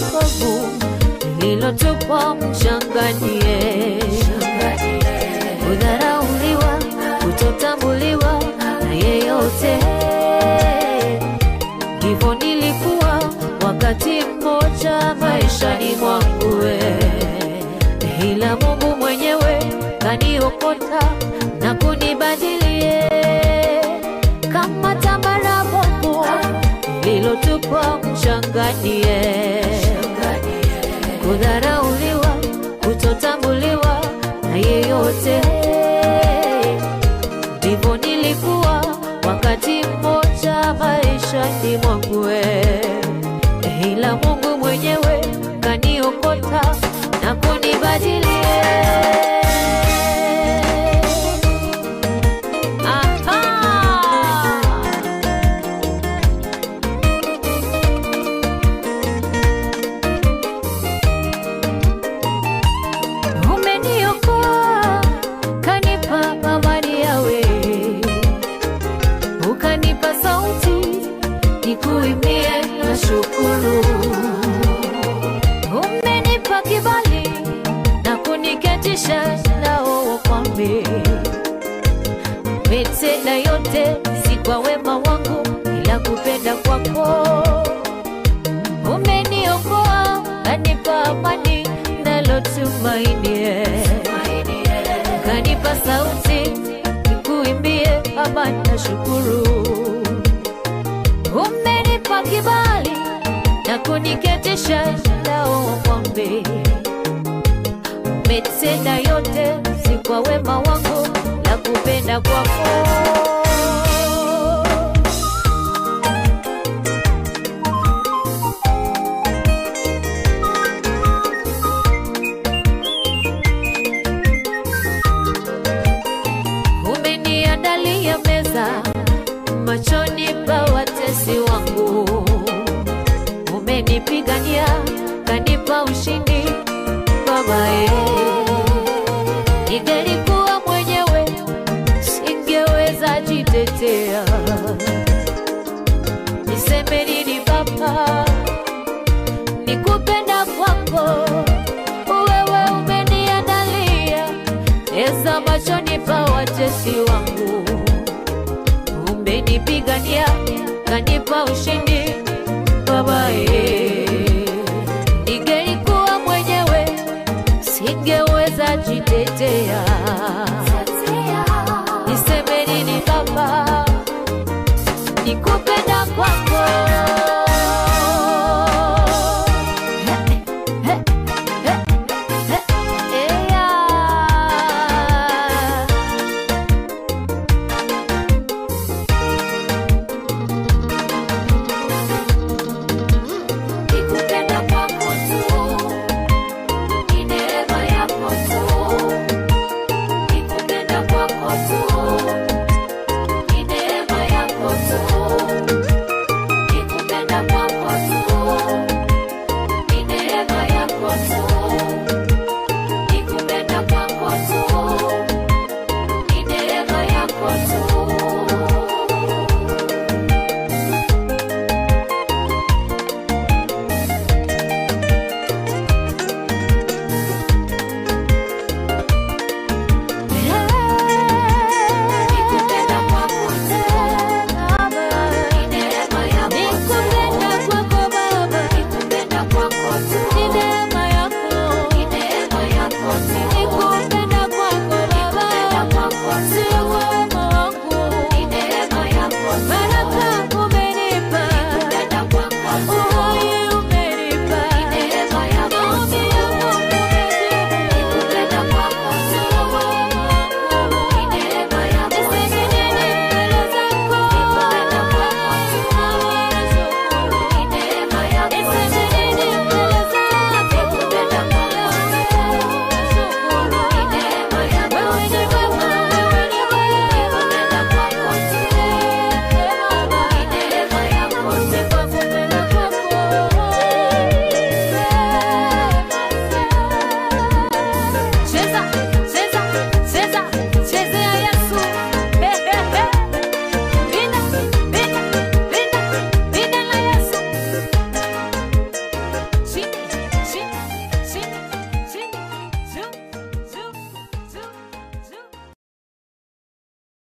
kovu lililotupwa mchanganie, kudharauliwa, kutotambuliwa na yeyote. Ndivyo nilikuwa wakati mmoja maishani mwangu, we. ila Mungu mwenyewe kaniokota na kunibadilie kama tambara bovu lililotupwa mchanganie, kudharauliwa, kutotambuliwa na yeyote. Ndivyo nilikuwa wakati mmoja maishani mwangu, we. ila Mungu mwenyewe kaniokota na kunibadilie. Aha! Umeniokoa, kanipa amani yawe, ukanipa sauti nikuimbie na shukuru. Umenipa kibali na kuniketisha nao wakwambe, umetenda yote si kwa wema wangu, ila kupenda kwako umeniokoa kanipa amani nalotumainie kanipa sauti nikuimbie amani na shukuru umenipa kibali na kuniketisha nao wakwambe umetenda yote si kwa wema wangu la kupenda kwako umeniandalia meza machoni pa watesi wangu, umenipigania kanipa ushindi babaye. Ningelikuwa mwenyewe singeweza jitetea, niseme nini Baba? Nikupenda kwako wewe umeniandalia eza machoni pa watesi wangu, umenipigania kanipa ushindi babaye.